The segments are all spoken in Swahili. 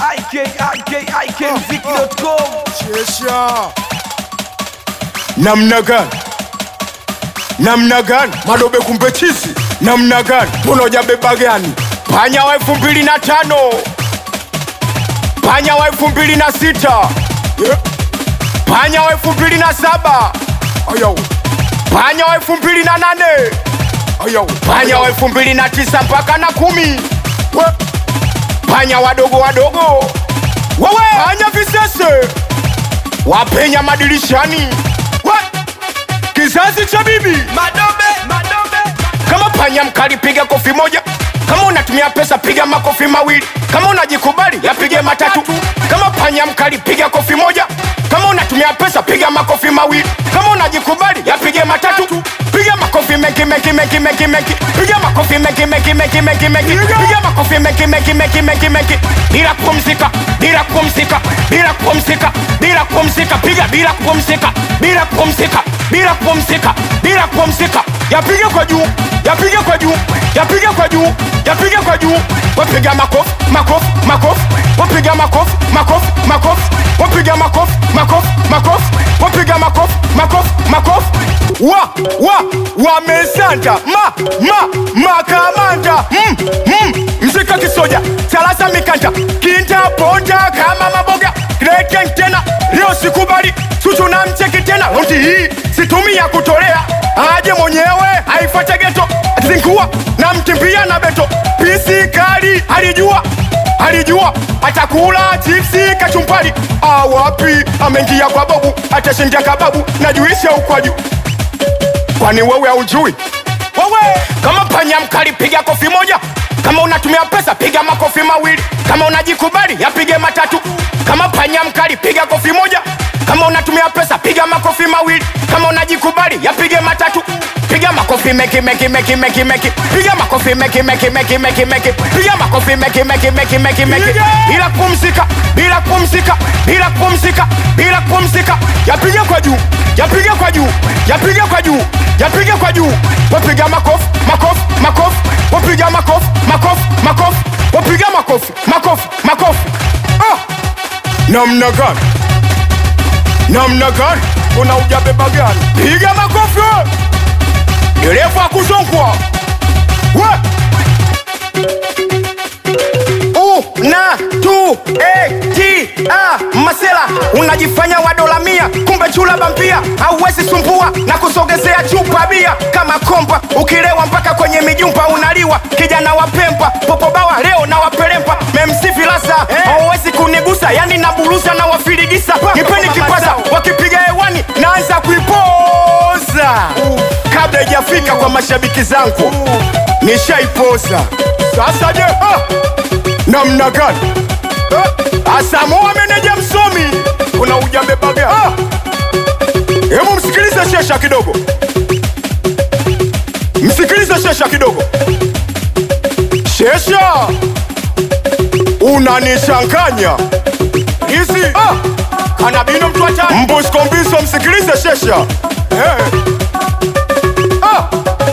ikikmziki.com Chesha. Namna gani? Namna gani? Madobe kumbe chizi. Namna gani? Mbona hujabeba gani? Panya wa elfu mbili na tano. Panya wa elfu mbili na sita. Yeah. Panya wa elfu mbili na saba. Ayo. Panya wa elfu mbili na nane. Ayo. Panya wa elfu mbili na tisa mpaka na kumi. We. Panya wadogo wadogo. Wewe panya visese wapenya madirishani We! kizazi cha bibi madobe madobe kama panya mkali piga kofi moja kama unatumia pesa piga makofi mawili kama unajikubali yapige matatu kama panya mkali piga kofi moja kama unatumia pesa piga makofi mawili kama unajikubali yapige matatu piga makofi mengi mengi mengi mengi mengi piga makofi mengi mengi mengi mengi mengi piga makofi mengi mengi mengi mengi mengi bila kupumzika bila kupumzika bila kupumzika bila kupumzika piga bila kupumzika bila kupumzika bila kupumzika bila kupumzika yapige kwa juu yapige kwa juu yapige kwa juu yapige kwa juu wapiga makofi makofi makofi wapiga makofi makofi makofi wapiga makofi makofi makofi wapiga makofi makofi makofi wa wa wamesanda ma ma makamanda mm, mm, mzika kisoja salasa mikanda kinta ponda kama maboga Kreken tena leo sikubali chuchu na mcheki tena raundi hii situmia kutolea aje mwenyewe aifate geto atizinkuwa na mkimbia na beto pisi kali alijua alijua atakula chipsi kachumpari awapi ameingia kwa babu atashindia kababu na juisi ya ukwaju kwani wewe haujui wewe kama panya mkali piga kofi moja kama unatumia pesa piga makofi mawili kama unajikubali yapige matatu kama panya mkali piga kofi moja kama unatumia pesa piga makofi mawili kama unajikubali yapige matatu piga makofi meki meki meki meki meki piga makofi meki meki meki meki meki piga makofi meki meki meki meki meki bila kupumzika bila kupumzika bila kupumzika bila kupumzika yapige kwa juu yapige kwa juu yapige kwa juu yapige kwa juu wapiga makofi makofi makofi wapiga makofi makofi makofi wapiga makofi makofi makofi ah! namna gani namna gani una ujabeba gani piga makofi we! dereva kuzongwa we una tu e ti a masela unajifanya wa dola mia kumbe chula bampia hauwezi sumbua na kusogezea chupa bia kama kompa ukilewa mpaka kwenye mijumpa unaliwa kijana wa pempa popobawa leo na wapelempa memsifi lasa hauwezi kunigusa yani naburuza na wafirigisa nipeni kipasa wakipiga hewani naanza kuipoza kabla ijafika kwa mashabiki zangu nishaipoza sasa je ah! namna gani Eh, asamoa meneja msomi una ujambebaga ah! hebu msikilize shesha kidogo msikilize shesha kidogo shesha unanichanganya hizi ah! kanabino mtu hatari mbuskombiso msikilize shesha eh. ah!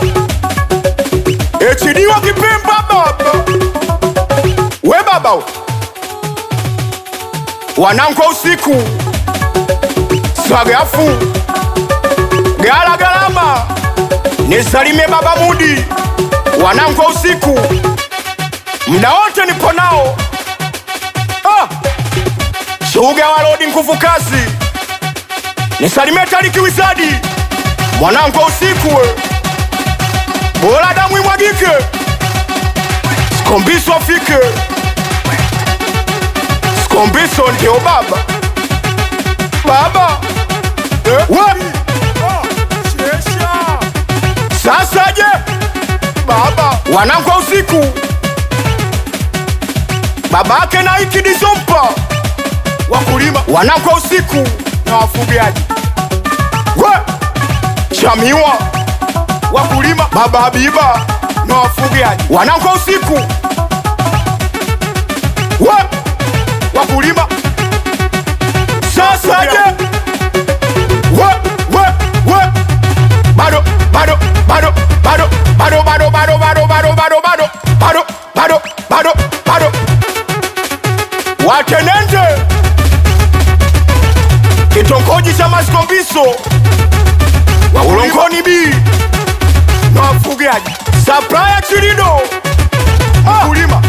echidiwa kipemba baba we baba we. wanangu wa usiku swagafu gala galama nisalimie baba mudi wanangu wa usiku mda wote nipo nao ah! shuga walodi nguvu kazi nisalimie tariki wizadi mwanangu wa usiku we bora damu imwagike skombiso afike skombiso ndio baba baba eh? we sasa je baba wanangu wa usiku babake na ikidisompa wakulima wanangu wa usiku na wafugaji we chamiwa wakulima baba Habiba na wafugaji wanangu wa usiku we wakulima sasa je we we we bado bado bado bado bado bado bado bado bado bado bado bado bado bado bado watenende kitongoji cha Maskombiso wa Ulongoni B na wafugaji Sapraya Chilido mkulima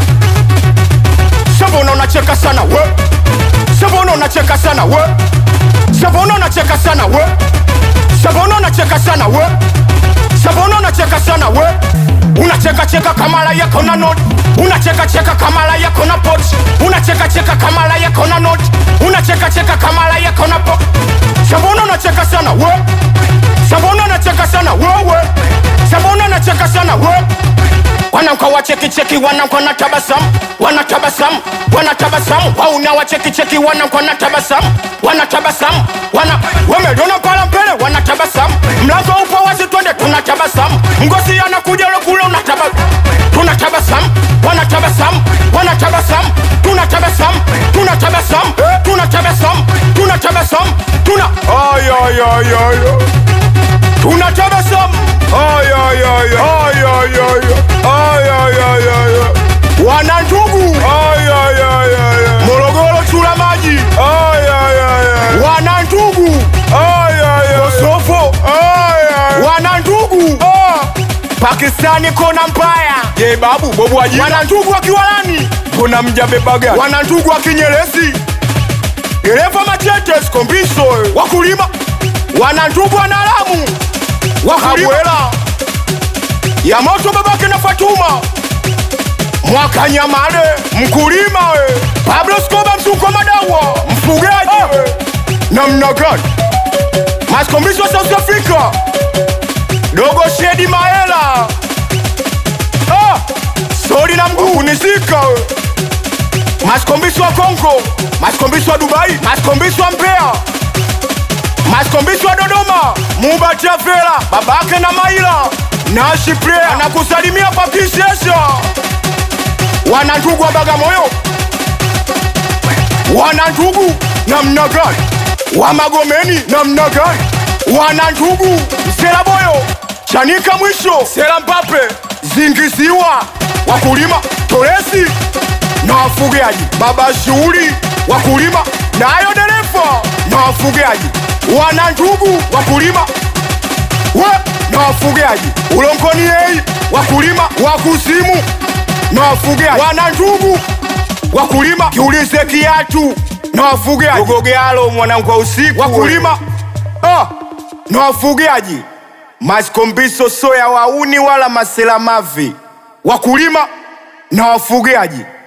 Shabona unacheka sana we Shabona unacheka sana we Shabona unacheka sana we Shabona unacheka sana we Shabona unacheka sana we Unacheka cheka kamala yako na note Unacheka cheka kamala yako na pot Unacheka cheka kamala yako na note Unacheka cheka kamala yako na pot Shabona unacheka sana we Shabona unacheka sana wewe Shabona unacheka sana we wanamka wachekicheki wanamka na tabasamu wanatabasamu wanatabasamu wauna wachekicheki wanamka na tabasamu wanatabasamu wana wameliona pala mbele wanatabasamu mlango upo wazi twende tunatabasamu mgosi anakuja lokule unataba tunatabasamu wanatabasamu wanatabasamu tunatabasamu tunatabasamu tunatabasamu tunatabasamu tuna ay ay ay ay tunatabasamu Ay, ay, ay, ay, ay, ay, ay, ay, ay, ay, ay. wana ndugu Ay, ay, ay, ay, ay. morogoro chula maji Ay, ay, ay, ay. wana ndugu Ay, ay, ay. kosofo Ay, ay. wana ndugu pakistani kona mbaya je babu bobu waji wana ndugu wa kiwalani kona mjabebaga wana ndugu wa kinyerezi dereva machete skombiso wakulima wana ndugu wa nalamu wakulima ya moto babake na Fatuma mwaka nyamale mkulima we Pablo Skoba msuko madawa mfugaji we namna gani maskombiso South Africa dogo shedi maela ah, sori na mguu kunizika we maskombiso wa Kongo maskombiso wa Dubai maskombiso wa Mbeya maskombiso wa Dodoma mubatia fela babake na maila nashi player anakusalimia papisesha wana ndugu wa Bagamoyo wana ndugu namna gani wa Magomeni namna gani wana ndugu Mselaboyo Chanika mwisho Sela Mbape Zingiziwa wakulima Toresi na wafugaji baba shughuli wakulima nayo dereva na wafugaji wana ndugu wakulima we na wafugaji ulongoni yei wakulima wa kuzimu na wafugaji wana ndugu wakulima kiulize kiatu na wafugaji gogogealo mwanangu wa usiku wakulima ah, na wafugaji maskombiso soya wauni wala maselamavi wakulima na wafugaji